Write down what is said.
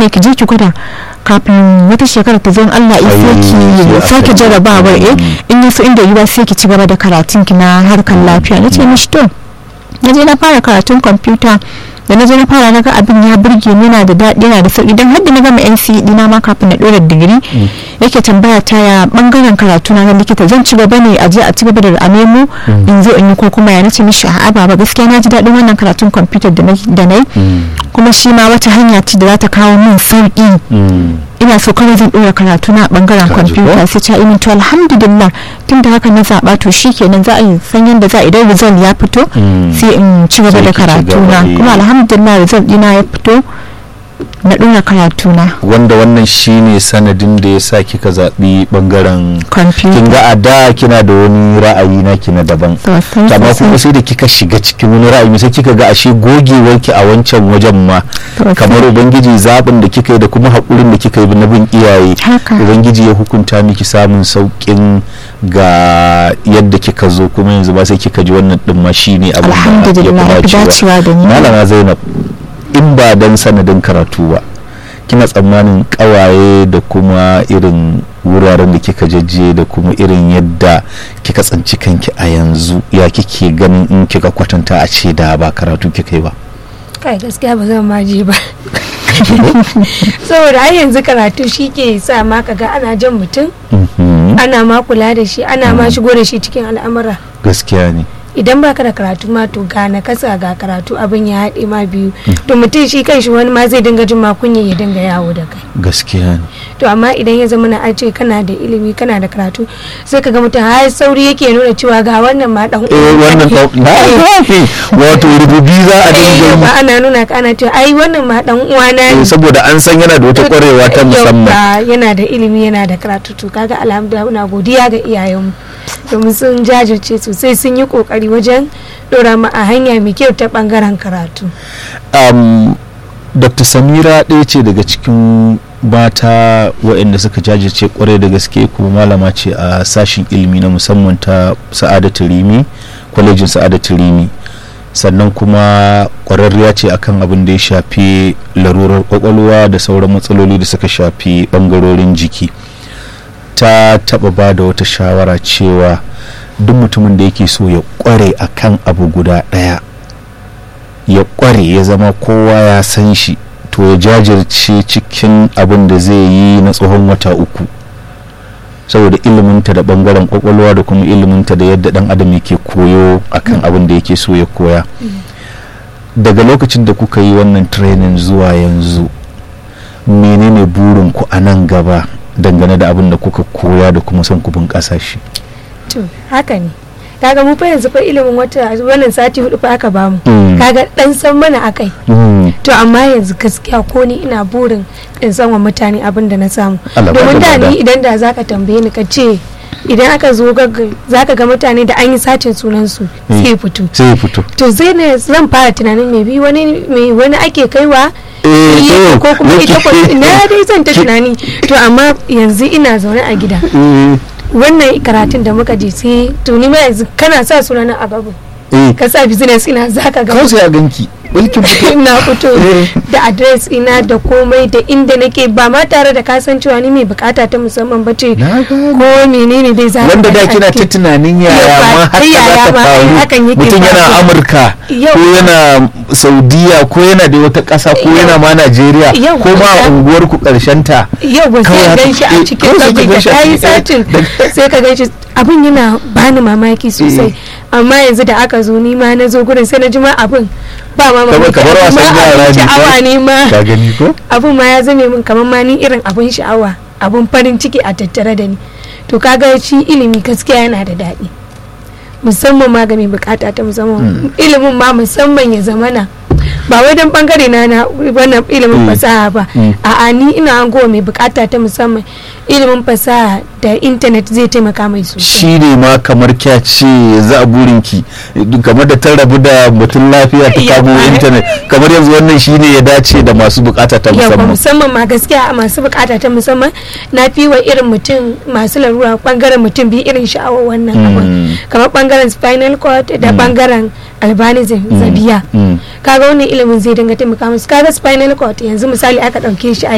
shekara ki je ki gwada kafin wata shekara ta zan Allah ya Ai, ki sai a sake sake. jarabawar eh in yaso inda yiwa sai ki ci gaba da karatun ki na harkar lafiya nace mishi to na je na fara karatun kwamfuta da na je na fara na ga abin ya burge ni yana da daɗi yana da sauƙi don hadda na gama NCE dina ma kafin na ɗora digiri yake tambaya ta ya bangaren karatu na na likita zan ci gaba ne a je a ci gaba da a nemo in zo in yi ko kuma ya nace mishi a'a baba gaskiya na ji daɗin wannan karatun kwamfuta da na da na yi kuma shi ma wata hanya ce da za ta kawo min sauƙi ina so kawai zan ɗora karatu na a bangaren Ka ji ko? kwamfuta sai ta imin to alhamdulillah tun da haka na zaɓa to shi kenan za a yi san yadda za a idan result ya fito Mm. sai in ci gaba Sai da ki ci karatu gaba na da yi. kuma alhamdulillah result ɗina ya fito na ɗora karatu na wanda wannan shine sanadin da ya sa kika zaɓi ɓangaren kin kwamfuta ga a da kina da wani ra'ayi na kina daban sosai amma kuma sosai sai da kika shiga cikin wani ra'ayi sai kika ga ashe gogewarki a wancan wajen ma Sosai. kamar ubangiji zaɓin da kika yi da kuma haƙurin da kika yi na bin iyaye Haka. ubangiji ya hukunta miki samun sauƙin ga yadda kika zo kuma yanzu ba sai kika ji wannan ɗin ma shine abin da alhamdulillah ya fi dacewa da ni malama zainab in ba dan sanadin karatu ba kina tsammanin kawaye da kuma irin wuraren da kika jajje da kuma irin yadda kika tsanci kanki a yanzu ya kike ganin in kika kwatanta a ce da ba karatu kika yi ba kai gaskiya ba zan ma je ba saboda ai yanzu karatu shi ke sa ma kaga ana jan mutum Mhm. ana ma kula da shi ana ma shigo da shi cikin al'amura gaskiya ne idan baka da karatu ma to ga na kasa ga karatu abin ya haɗe ma biyu to mutum shi kanshi wani ma zai dinga jin ma kunya ya dinga yawo da kai gaskiya ne to amma idan ya zama na ce kana da ilimi kana da karatu sai ka ga mutum har sauri yake nuna cewa ga wannan ma dan eh wannan uwanka ta- na ne. wato rububi za a Eh, dinga ba yi ana nuna ka ana cewa ai wannan ma dan uwana Eh, ne saboda an san yana da wata kwarewa ta musamman Yauwa, yana da ilimi yana da karatu to kaga alhamdulillah muna godiya ga iyayenmu domin sun jajirce sosai sun yi kokari wajen dora mu a hanya mai kyau ta bangaren karatu um, dr samira ɗaya ce daga cikin mata waɗanda suka jajirce kwarai da gaske kuma malama ce a sashin ilimi na musamman ta sa'adatu rimi kwalejin sa'adatu rimi sannan kuma kwararriya ce akan abin da ya shafi larurar kwakwalwa da sauran matsaloli da suka shafi bangarorin jiki ta taba ba da wata shawara cewa duk mutumin da yake so ya kware akan abu guda ɗaya ya kware ya zama kowa ya san shi to ya jajirce cikin abin da zai yi na tsohon wata uku saboda iliminta da bangaren kwakwalwa da kuma iliminta da yadda dan adam yake koyo akan abin da yake so ya koya daga lokacin da kuka yi wannan training zuwa yanzu menene burinku a nan gaba dangane da abin da kuka koya da kuma son ku bunƙasa shi to haka ne kaga mu fa yanzu fa ilimin wata wannan sati hudu fa aka bamu Mm. kaga dan san mana akai Mm. to amma yanzu gaskiya ko ni ina burin in san wa mutane abin da na samu Allah ba domin da da lada. ni idan da zaka tambaye ni ka ce idan aka zo gagga- zaka ga mutane da an yi satin sunansu Mm. sai fito sai ya fito to zai ne zan fara tunanin mai bi wani mai wani ake kaiwa Eh, iya, to, ko kuma ita ko yake- na dai zan ta tunani to amma yanzu ina zaune a gida Eh, wannan karatun da muka je sai to ni ma yanzu kana sa sunana a gaba eh, ka sa business ina zaka ga kawai sai a ganki mulkin fito na fito Eh. da adres ina da komai da inda nake ba ma tare da kasancewa ni mai bukata ta musamman ba ce Na gane. ko menene dai za wanda da kina ta tunanin yaya Yau ma ba- haka yaya za ta ma, ai, hakan faru yake mutum yana faruwa. amurka Yau. ko yana saudiya ko yana da wata ƙasa ko Yau. yana ma najeriya Yau. ko ma a unguwar ku ƙarshen ta yau ba Kawai sai haka- gan shi a eh, cikin kawai sai ka sabbi da gan shi a kayi cikin- satin da- sai ka gan shi abin yana bani mamaki sosai amma yanzu da aka zo ni ma na zo gurin sai na ji ma abin ba ma kamar mamaki kamar abin wasan ma yara abin ne sha'awa ne ma ka gani ko abin ma ya zame min kamar ma ni irin abin sha'awa abin farin ciki a tattare da ni to kaga shi ilimi gaskiya yana da daɗi musamman ma ga mai bukata ta musamman ilimin ma musamman ya zamana ba wai don bangare na na wannan ilimin Mm. fasaha ba Mm. a'a ni ina hango mai bukata ta musamman ilimin fasaha da intanet zai taimaka mai sosai shi ne ma kamar kya ce za a burinki kamar da ta rabu da mutum lafiya ta kamo Yawa. intanet kamar yanzu wannan shi ne ya dace da masu bukata ta yawa musamman musamman ma gaskiya a masu bukata ta musamman na fi wa irin mutum masu larura bangaren mutum biyu irin sha'awar wannan Mm. abun kamar bangaren spinal cord da bangaren albanism zabiya Mm. kaga wannan ilimin zai dinga taimaka musu kaga spinal cord yanzu misali aka dauke shi a